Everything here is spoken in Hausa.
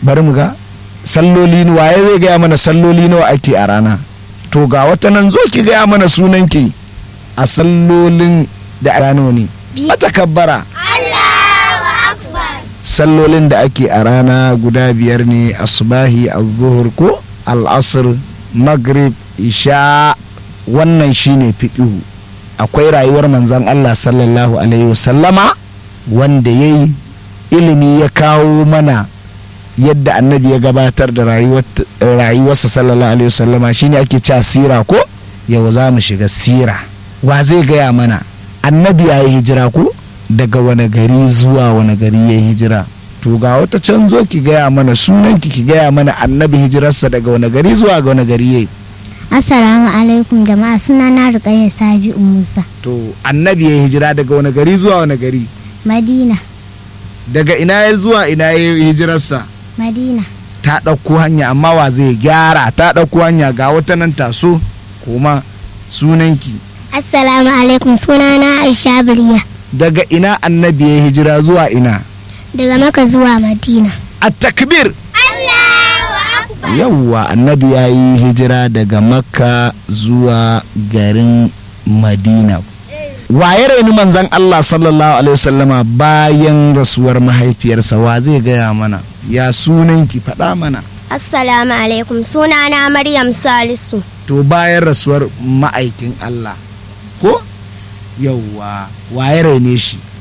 bari mu ga salloli ni waye zai gaya mana salloli nawa ake a rana to ga wata nan zo ki gaya mana sunan ki a sallolin da a rana ne mata kabbara sallolin da ake a rana guda biyar ne asubahi az-zuhur ko al-asr maghrib isha wannan shine fiqhu akwai rayuwar manzon Allah sallallahu alaihi wasallama wanda yayi ilimi ya kawo mana yadda annabi ya gabatar da rayuwarsa sallallahu alaihi wasallama shine ake cewa sira ko yau za mu shiga sira wa zai gaya mana annabi ya yi hijira ko daga wani gari zuwa wani gari ya yi hijira to ga wata can zo ki gaya mana sunanki ki gaya mana annabi hijirarsa daga wani gari zuwa ga wani gari ya yi Assalamu alaikum jama'a suna na Rukayya Sabi'u Musa. to annabi ya yi hijira daga wani gari zuwa wani gari Madina, daga ina ya zuwa ina ya yi hijirarsa Madina. ta ɗauko hanya amma wa zai gyara ta ɗauko hanya ga wata nan taso kuma sunanki Assalamu alaikum suna na Aisha Biriya. daga ina annabi ya yi hijira zuwa ina Daga Maka zuwa Madina. a takbir yawwa annabi ya yi hijira daga makka zuwa garin madina waye raini manzan allah sallallahu alaihi wasallama bayan rasuwar mahaifiyarsa wa zai gaya mana ya sunanki faɗa mana Assalamu alaikum suna na Maryam Salisu. to bayan rasuwar ma'aikin allah ko yawwa waye raine shi